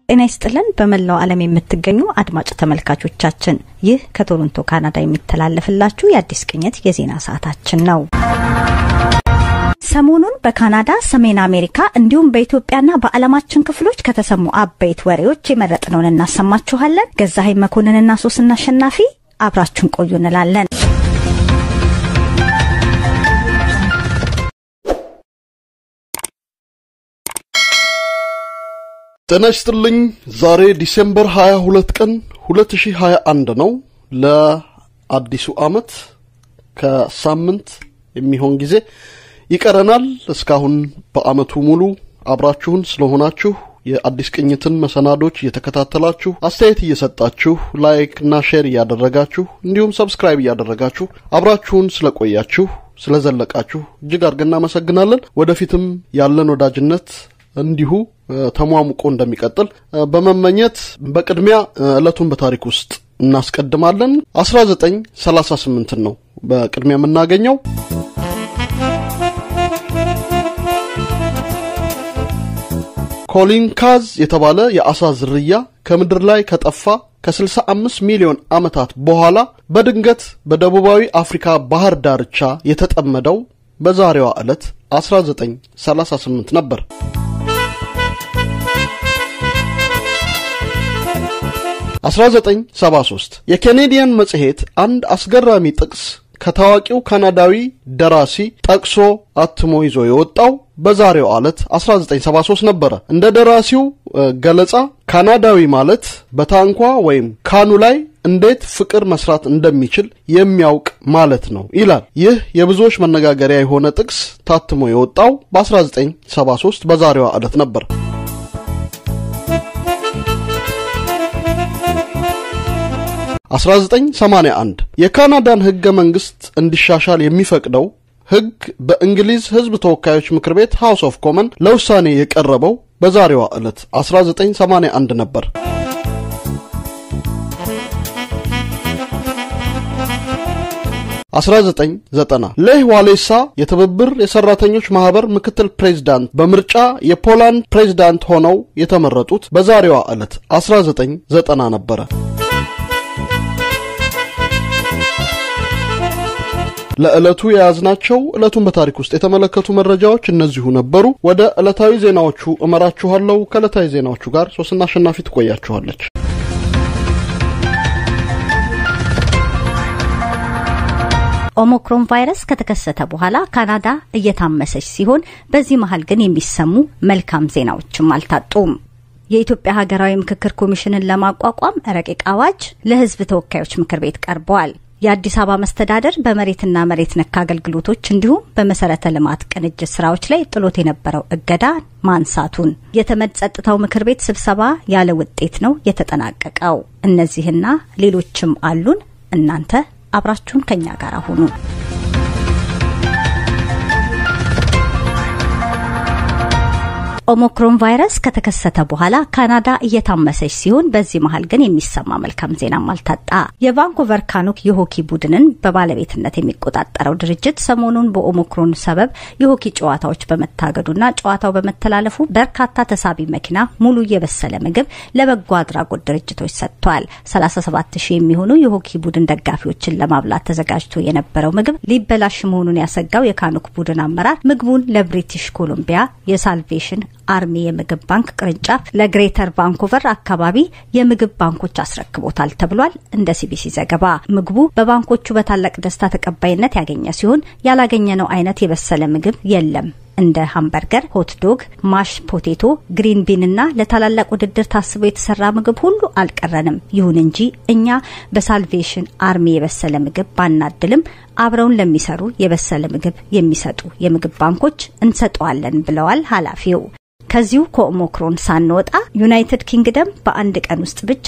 ጤና ይስጥልን። በመላው ዓለም የምትገኙ አድማጭ ተመልካቾቻችን ይህ ከቶሮንቶ ካናዳ የሚተላለፍላችሁ የአዲስ ቅኝት የዜና ሰዓታችን ነው። ሰሞኑን በካናዳ፣ ሰሜን አሜሪካ እንዲሁም በኢትዮጵያና በዓለማችን ክፍሎች ከተሰሙ አበይት ወሬዎች የመረጥነውን እናሰማችኋለን። ገዛሀኝ መኮንንና ሶስና አሸናፊ አብራችሁን ቆዩ እንላለን። ጤና ይስጥልኝ። ዛሬ ዲሴምበር 22 ቀን 2021 ነው። ለአዲሱ ዓመት ከሳምንት የሚሆን ጊዜ ይቀረናል። እስካሁን በዓመቱ ሙሉ አብራችሁን ስለሆናችሁ የአዲስ ቅኝትን መሰናዶች እየተከታተላችሁ አስተያየት እየሰጣችሁ ላይክ እና ሼር እያደረጋችሁ እንዲሁም ሰብስክራይብ እያደረጋችሁ አብራችሁን ስለቆያችሁ ስለዘለቃችሁ እጅግ አድርገን እናመሰግናለን። ወደፊትም ያለን ወዳጅነት እንዲሁ ተሟሙቆ እንደሚቀጥል በመመኘት በቅድሚያ ዕለቱን በታሪክ ውስጥ እናስቀድማለን። 1938 ነው በቅድሚያ የምናገኘው። ኮሊን ካዝ የተባለ የአሳ ዝርያ ከምድር ላይ ከጠፋ ከ65 ሚሊዮን ዓመታት በኋላ በድንገት በደቡባዊ አፍሪካ ባህር ዳርቻ የተጠመደው በዛሬዋ ዕለት 1938 ነበር። 1973 የኬኔዲያን መጽሔት አንድ አስገራሚ ጥቅስ ከታዋቂው ካናዳዊ ደራሲ ጠቅሶ አትሞ ይዞ የወጣው በዛሬው ዕለት 1973 ነበረ። እንደ ደራሲው ገለጻ ካናዳዊ ማለት በታንኳ ወይም ካኑ ላይ እንዴት ፍቅር መስራት እንደሚችል የሚያውቅ ማለት ነው ይላል። ይህ የብዙዎች መነጋገሪያ የሆነ ጥቅስ ታትሞ የወጣው በ1973 በዛሬዋ ዕለት ነበር። 1981 የካናዳን ሕገ መንግሥት እንዲሻሻል የሚፈቅደው ሕግ በእንግሊዝ ሕዝብ ተወካዮች ምክር ቤት ሃውስ ኦፍ ኮመን ለውሳኔ የቀረበው በዛሬዋ ዕለት 1981 ነበር። አስራ ዘጠኝ ዘጠና ሌህ ዋሌሳ የትብብር የሰራተኞች ማህበር ምክትል ፕሬዝዳንት በምርጫ የፖላንድ ፕሬዝዳንት ሆነው የተመረጡት በዛሬዋ ዕለት 1990 ነበረ። ለዕለቱ የያዝናቸው ዕለቱን በታሪክ ውስጥ የተመለከቱ መረጃዎች እነዚሁ ነበሩ። ወደ ዕለታዊ ዜናዎቹ እመራችኋለሁ። ከዕለታዊ ዜናዎቹ ጋር ሶስና አሸናፊ ትቆያችኋለች። ኦሞክሮን ቫይረስ ከተከሰተ በኋላ ካናዳ እየታመሰች ሲሆን በዚህ መሀል ግን የሚሰሙ መልካም ዜናዎችም አልታጡም። የኢትዮጵያ ሀገራዊ ምክክር ኮሚሽንን ለማቋቋም ረቂቅ አዋጅ ለሕዝብ ተወካዮች ምክር ቤት ቀርበዋል። የአዲስ አበባ መስተዳደር በመሬትና መሬት ነክ አገልግሎቶች እንዲሁም በመሰረተ ልማት ቅንጅት ስራዎች ላይ ጥሎት የነበረው እገዳ ማንሳቱን፣ የተመድ ጸጥታው ምክር ቤት ስብሰባ ያለ ውጤት ነው የተጠናቀቀው። እነዚህና ሌሎችም አሉን። እናንተ አብራችሁን ከኛ ጋር ሁኑ። ኦሞክሮን ቫይረስ ከተከሰተ በኋላ ካናዳ እየታመሰች ሲሆን በዚህ መሀል ግን የሚሰማ መልካም ዜናም አልታጣ። የቫንኩቨር ካኑክ የሆኪ ቡድንን በባለቤትነት የሚቆጣጠረው ድርጅት ሰሞኑን በኦሞክሮን ሰበብ የሆኪ ጨዋታዎች በመታገዱና ጨዋታው በመተላለፉ በርካታ ተሳቢ መኪና፣ ሙሉ የበሰለ ምግብ ለበጎ አድራጎት ድርጅቶች ሰጥቷል። 37 ሺህ የሚሆኑ የሆኪ ቡድን ደጋፊዎችን ለማብላት ተዘጋጅቶ የነበረው ምግብ ሊበላሽ መሆኑን ያሰጋው የካኑክ ቡድን አመራር ምግቡን ለብሪቲሽ ኮሎምቢያ የሳልቬሽን አርሚ የምግብ ባንክ ቅርንጫፍ ለግሬተር ቫንኩቨር አካባቢ የምግብ ባንኮች አስረክቦታል ተብሏል። እንደ ሲቢሲ ዘገባ ምግቡ በባንኮቹ በታላቅ ደስታ ተቀባይነት ያገኘ ሲሆን ያላገኘነው አይነት የበሰለ ምግብ የለም። እንደ ሃምበርገር፣ ሆት ዶግ፣ ማሽ ፖቴቶ፣ ግሪን ቢን እና ለታላላቅ ውድድር ታስቦ የተሰራ ምግብ ሁሉ አልቀረንም። ይሁን እንጂ እኛ በሳልቬሽን አርሚ የበሰለ ምግብ ባናድልም አብረውን ለሚሰሩ የበሰለ ምግብ የሚሰጡ የምግብ ባንኮች እንሰጠዋለን ብለዋል ኃላፊው። ከዚሁ ከኦሞክሮን ሳንወጣ ዩናይትድ ኪንግደም በአንድ ቀን ውስጥ ብቻ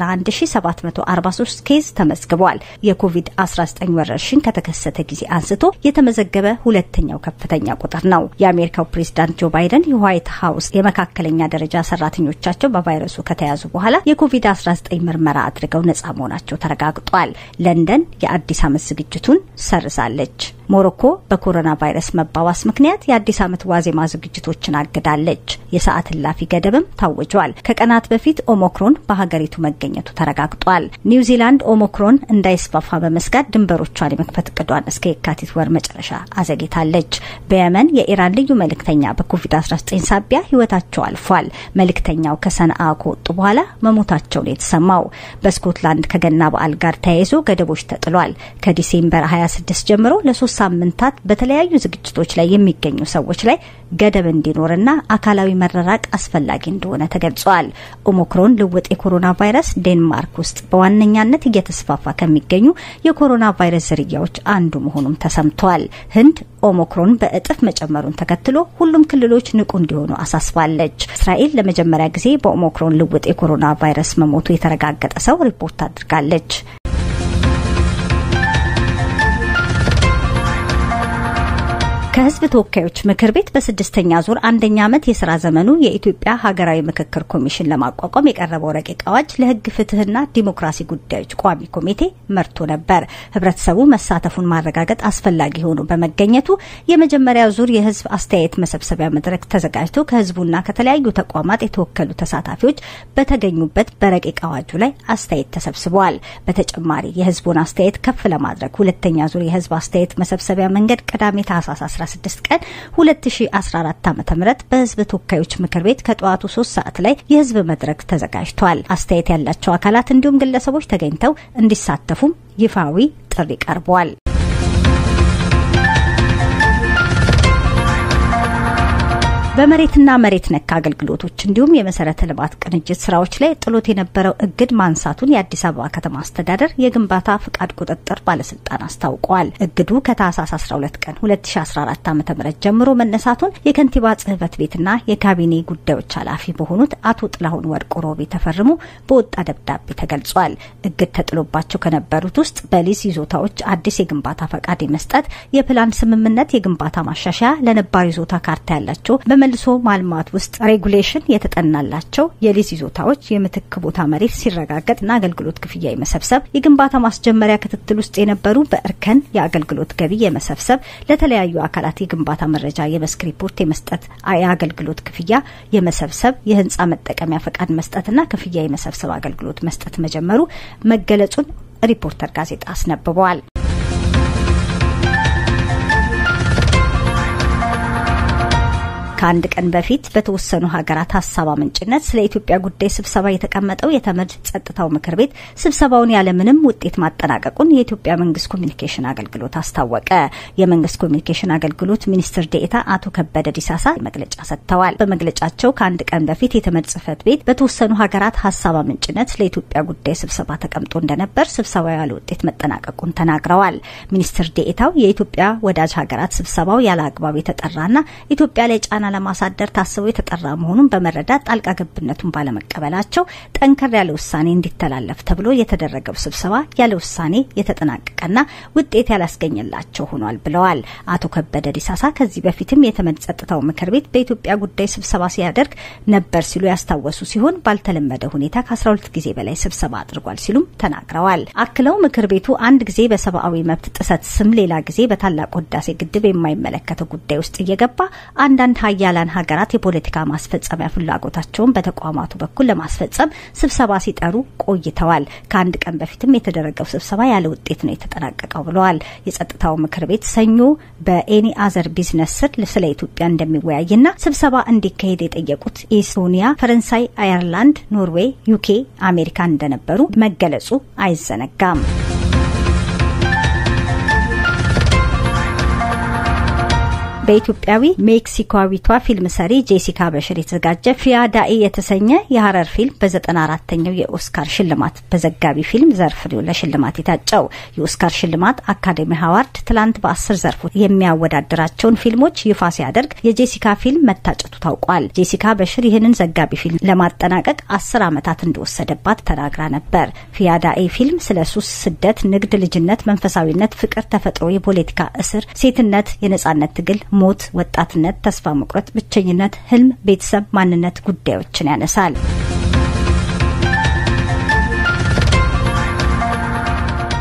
91743 ኬዝ ተመዝግቧል። የኮቪድ-19 ወረርሽኝ ከተከሰተ ጊዜ አንስቶ የተመዘገበ ሁለተኛው ከፍተኛ ቁጥር ነው። የአሜሪካው ፕሬዝዳንት ጆ ባይደን የዋይት ሀውስ የመካከለኛ ደረጃ ሰራተኞቻቸው በቫይረሱ ከተያዙ በኋላ የኮቪድ-19 ምርመራ አድርገው ነጻ መሆናቸው ተረጋግጧል። ለንደን የአዲስ ዓመት ዝግጅቱን ሰርዛለች። ሞሮኮ በኮሮና ቫይረስ መባባስ ምክንያት የአዲስ ዓመት ዋዜማ ዝግጅቶችን አግዳለች። የሰዓት እላፊ ገደብም ታውጇል። ከቀናት በፊት ኦሞክሮን በሀገሪቱ መገኘቱ ተረጋግጧል። ኒውዚላንድ ኦሞክሮን እንዳይስፋፋ በመስጋት ድንበሮቿን የመክፈት እቅዷን እስከ የካቲት ወር መጨረሻ አዘግይታለች። በየመን የኢራን ልዩ መልእክተኛ በኮቪድ-19 ሳቢያ ህይወታቸው አልፏል። መልእክተኛው ከሰንአ ከወጡ በኋላ መሞታቸው ነው የተሰማው። በስኮትላንድ ከገና በዓል ጋር ተያይዞ ገደቦች ተጥሏል። ከዲሴምበር 26 ጀምሮ ለሶስት ሳምንታት በተለያዩ ዝግጅቶች ላይ የሚገኙ ሰዎች ላይ ገደብ እንዲኖርና አካላዊ መረራቅ አስፈላጊ እንደሆነ ተገልጿል። ኦሞክሮን ልውጥ የኮሮና ቫይረስ ዴንማርክ ውስጥ በዋነኛነት እየተስፋፋ ከሚገኙ የኮሮና ቫይረስ ዝርያዎች አንዱ መሆኑም ተሰምቷል። ህንድ ኦሞክሮን በእጥፍ መጨመሩን ተከትሎ ሁሉም ክልሎች ንቁ እንዲሆኑ አሳስባለች። እስራኤል ለመጀመሪያ ጊዜ በኦሞክሮን ልውጥ የኮሮና ቫይረስ መሞቱ የተረጋገጠ ሰው ሪፖርት አድርጋለች። ከህዝብ ተወካዮች ምክር ቤት በስድስተኛ ዙር አንደኛ ዓመት የስራ ዘመኑ የኢትዮጵያ ሀገራዊ ምክክር ኮሚሽን ለማቋቋም የቀረበው ረቂቅ አዋጅ ለህግ ፍትህና ዲሞክራሲ ጉዳዮች ቋሚ ኮሚቴ መርቶ ነበር። ህብረተሰቡ መሳተፉን ማረጋገጥ አስፈላጊ ሆኖ በመገኘቱ የመጀመሪያ ዙር የህዝብ አስተያየት መሰብሰቢያ መድረክ ተዘጋጅቶ ከህዝቡና ከተለያዩ ተቋማት የተወከሉ ተሳታፊዎች በተገኙበት በረቂቅ አዋጁ ላይ አስተያየት ተሰብስበዋል። በተጨማሪ የህዝቡን አስተያየት ከፍ ለማድረግ ሁለተኛ ዙር የህዝብ አስተያየት መሰብሰቢያ መንገድ ቅዳሜ ታህሳስ 16 ቀን 2014 ዓ.ም በህዝብ ተወካዮች ምክር ቤት ከጠዋቱ 3 ሰዓት ላይ የህዝብ መድረክ ተዘጋጅቷል። አስተያየት ያላቸው አካላት እንዲሁም ግለሰቦች ተገኝተው እንዲሳተፉም ይፋዊ ጥሪ ቀርቧል። በመሬትና መሬት ነክ አገልግሎቶች እንዲሁም የመሰረተ ልማት ቅንጅት ስራዎች ላይ ጥሎት የነበረው እግድ ማንሳቱን የአዲስ አበባ ከተማ አስተዳደር የግንባታ ፍቃድ ቁጥጥር ባለስልጣን አስታውቋል። እግዱ ከታህሳስ 12 ቀን 2014 ዓ ም ጀምሮ መነሳቱን የከንቲባ ጽህፈት ቤትና የካቢኔ ጉዳዮች ኃላፊ በሆኑት አቶ ጥላሁን ወርቁ ሮቤ ተፈርሞ በወጣ ደብዳቤ ተገልጿል። እግድ ተጥሎባቸው ከነበሩት ውስጥ በሊዝ ይዞታዎች አዲስ የግንባታ ፈቃድ የመስጠት የፕላን ስምምነት፣ የግንባታ ማሻሻያ፣ ለነባር ይዞታ ካርታ ያላቸው መልሶ ማልማት ውስጥ ሬጉሌሽን የተጠናላቸው የሊዝ ይዞታዎች የምትክ ቦታ መሬት ሲረጋገጥና አገልግሎት ክፍያ የመሰብሰብ የግንባታ ማስጀመሪያ ክትትል ውስጥ የነበሩ በእርከን የአገልግሎት ገቢ የመሰብሰብ ለተለያዩ አካላት የግንባታ መረጃ የመስክ ሪፖርት የመስጠት የአገልግሎት ክፍያ የመሰብሰብ የህንፃ መጠቀሚያ ፈቃድ መስጠትና ክፍያ የመሰብሰብ አገልግሎት መስጠት መጀመሩ መገለጹን ሪፖርተር ጋዜጣ አስነብበዋል። ከአንድ ቀን በፊት በተወሰኑ ሀገራት ሀሳብ አመንጭነት ስለ ኢትዮጵያ ጉዳይ ስብሰባ የተቀመጠው የተመድ ጸጥታው ምክር ቤት ስብሰባውን ያለምንም ውጤት ማጠናቀቁን የኢትዮጵያ መንግስት ኮሚኒኬሽን አገልግሎት አስታወቀ። የመንግስት ኮሚኒኬሽን አገልግሎት ሚኒስትር ዴኤታ አቶ ከበደ ዲሳሳ መግለጫ ሰጥተዋል። በመግለጫቸው ከአንድ ቀን በፊት የተመድ ጽህፈት ቤት በተወሰኑ ሀገራት ሀሳብ አመንጭነት ስለ ኢትዮጵያ ጉዳይ ስብሰባ ተቀምጦ እንደነበር ስብሰባው ያለ ውጤት መጠናቀቁን ተናግረዋል። ሚኒስትር ዴኤታው የኢትዮጵያ ወዳጅ ሀገራት ስብሰባው ያለ አግባብ የተጠራና ኢትዮጵያ ላይ ጫና ለማሳደር ታስበው የተጠራ መሆኑን በመረዳት ጣልቃ ገብነቱን ባለመቀበላቸው ጠንከር ያለ ውሳኔ እንዲተላለፍ ተብሎ የተደረገው ስብሰባ ያለ ውሳኔ የተጠናቀቀና ውጤት ያላስገኘላቸው ሆኗል ብለዋል። አቶ ከበደ ዲሳሳ ከዚህ በፊትም የተመድ ጸጥታው ምክር ቤት በኢትዮጵያ ጉዳይ ስብሰባ ሲያደርግ ነበር ሲሉ ያስታወሱ ሲሆን ባልተለመደ ሁኔታ ከ12 ጊዜ በላይ ስብሰባ አድርጓል ሲሉም ተናግረዋል። አክለው ምክር ቤቱ አንድ ጊዜ በሰብአዊ መብት ጥሰት ስም ሌላ ጊዜ በታላቁ ህዳሴ ግድብ የማይመለከተው ጉዳይ ውስጥ እየገባ አንዳንድ ሀያላን ሀገራት የፖለቲካ ማስፈጸሚያ ፍላጎታቸውን በተቋማቱ በኩል ለማስፈጸም ስብሰባ ሲጠሩ ቆይተዋል። ከአንድ ቀን በፊትም የተደረገው ስብሰባ ያለ ውጤት ነው የተጠናቀቀው ብለዋል። የጸጥታው ምክር ቤት ሰኞ በኤኒ አዘር ቢዝነስ ስር ስለ ኢትዮጵያ እንደሚወያይና ስብሰባ እንዲካሄድ የጠየቁት ኤስቶኒያ፣ ፈረንሳይ፣ አየርላንድ፣ ኖርዌይ፣ ዩኬ፣ አሜሪካ እንደነበሩ መገለጹ አይዘነጋም። በኢትዮጵያዊ ሜክሲኮዊቷ ፊልም ሰሪ ጄሲካ በሽር የተዘጋጀ ፊያዳኢ የተሰኘ የሀረር ፊልም በዘጠና አራተኛው የኦስካር ሽልማት በዘጋቢ ፊልም ዘርፍ ለሽልማት የታጨው የኦስካር ሽልማት አካዴሚ ሀዋርድ ትላንት በአስር ዘርፎች የሚያወዳድራቸውን ፊልሞች ይፋ ሲያደርግ የጄሲካ ፊልም መታጨቱ ታውቋል። ጄሲካ በሽር ይህንን ዘጋቢ ፊልም ለማጠናቀቅ አስር ዓመታት እንደወሰደባት ተናግራ ነበር። ፊያዳኢ ፊልም ስለ ሱስ፣ ስደት፣ ንግድ፣ ልጅነት፣ መንፈሳዊነት፣ ፍቅር፣ ተፈጥሮ፣ የፖለቲካ እስር፣ ሴትነት፣ የነጻነት ትግል ሞት፣ ወጣትነት፣ ተስፋ መቁረጥ፣ ብቸኝነት፣ ህልም፣ ቤተሰብ፣ ማንነት ጉዳዮችን ያነሳል።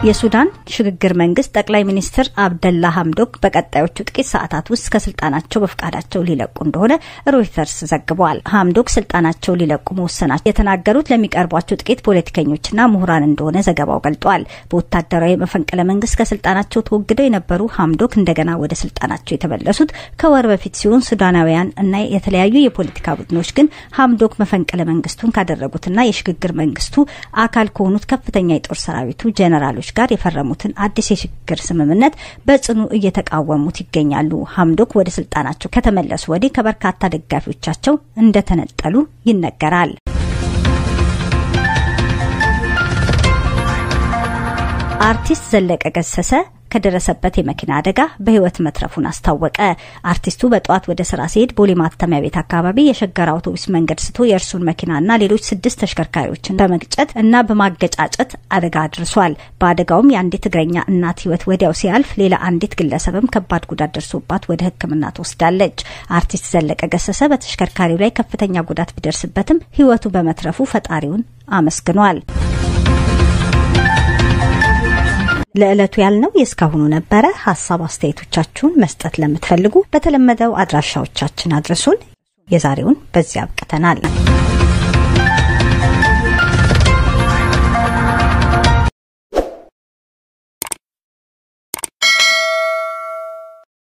የሱዳን ሽግግር መንግስት ጠቅላይ ሚኒስትር አብደላ ሀምዶክ በቀጣዮቹ ጥቂት ሰዓታት ውስጥ ከስልጣናቸው በፍቃዳቸው ሊለቁ እንደሆነ ሮይተርስ ዘግቧል። ሀምዶክ ስልጣናቸው ሊለቁ መወሰናቸው የተናገሩት ለሚቀርቧቸው ጥቂት ፖለቲከኞችና ምሁራን እንደሆነ ዘገባው ገልጧል። በወታደራዊ መፈንቅለ መንግስት ከስልጣናቸው ተወግደው የነበሩ ሀምዶክ እንደገና ወደ ስልጣናቸው የተመለሱት ከወር በፊት ሲሆን ሱዳናውያን እና የተለያዩ የፖለቲካ ቡድኖች ግን ሀምዶክ መፈንቅለ መንግስቱን ካደረጉትና የሽግግር መንግስቱ አካል ከሆኑት ከፍተኛ የጦር ሰራዊቱ ጀነራሎች ጋር የፈረሙትን አዲስ የሽግግር ስምምነት በጽኑ እየተቃወሙት ይገኛሉ። ሀምዶክ ወደ ስልጣናቸው ከተመለሱ ወዲህ ከበርካታ ደጋፊዎቻቸው እንደተነጠሉ ይነገራል። አርቲስት ዘለቀ ገሰሰ ከደረሰበት የመኪና አደጋ በህይወት መትረፉን አስታወቀ። አርቲስቱ በጠዋት ወደ ስራ ሲሄድ ቦሌ ማተሚያ ቤት አካባቢ የሸገር አውቶቡስ መንገድ ስቶ የእርሱን መኪናና ሌሎች ስድስት ተሽከርካሪዎችን በመግጨት እና በማገጫጨት አደጋ አድርሷል። በአደጋውም የአንዲት እግረኛ እናት ህይወት ወዲያው ሲያልፍ፣ ሌላ አንዲት ግለሰብም ከባድ ጉዳት ደርሶባት ወደ ሕክምና ትወስዳለች። አርቲስት ዘለቀ ገሰሰ በተሽከርካሪው ላይ ከፍተኛ ጉዳት ቢደርስበትም ህይወቱ በመትረፉ ፈጣሪውን አመስግኗል። ለዕለቱ ያልነው የእስካሁኑ ነበረ። ሀሳብ አስተያየቶቻችሁን መስጠት ለምትፈልጉ በተለመደው አድራሻዎቻችን አድርሱን። የዛሬውን በዚያ አብቅተናል።